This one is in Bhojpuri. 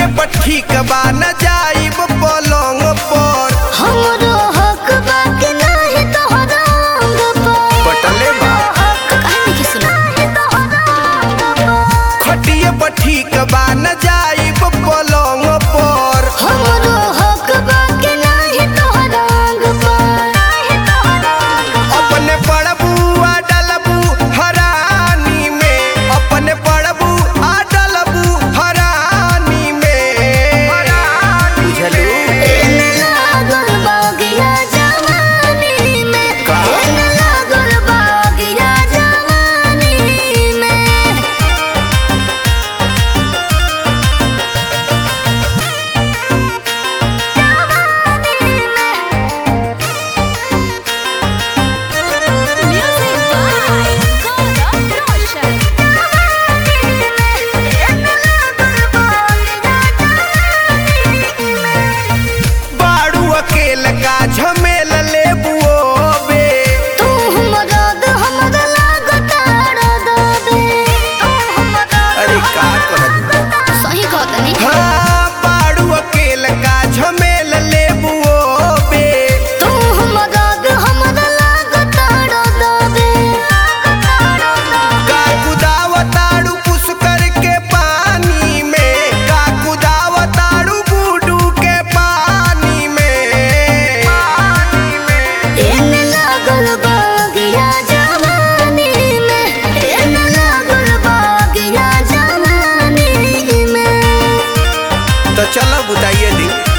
खटिए पर ठीक बा न जाइब पलंग पर हमरो हक बाकी नाही तोहरा अंग पर पटले बा काहे नहीं सुना खटिए पर ठीक बा न जाइब पलंग पर हमरो हक बाकी नाही तोहरा अंग पर अपने पड़बू आ डलबू हरानी में अपने पड़बू आ डलबू हरानी में बुझलू एने लागल बागिया जवानी में का? एने लागल बागिया जवानी में Music by God of Roshan. बाड़ू अकेल का झमेल लेबू बे तू हमरा द हमरा लागता रदबे तू हमरा अरे का करत सही कहतनी हाँ बाड़ू अकेल का झमेल लेबू बे तू हमरा द हमरा लागता रदबे का कुदावताड़ू पुस करके पानी में का कुदावताड़ू बूडू के पानी में एने लागल बागिया जवानी में एने लागल बागिया जवानी में तो चलो बताइए दी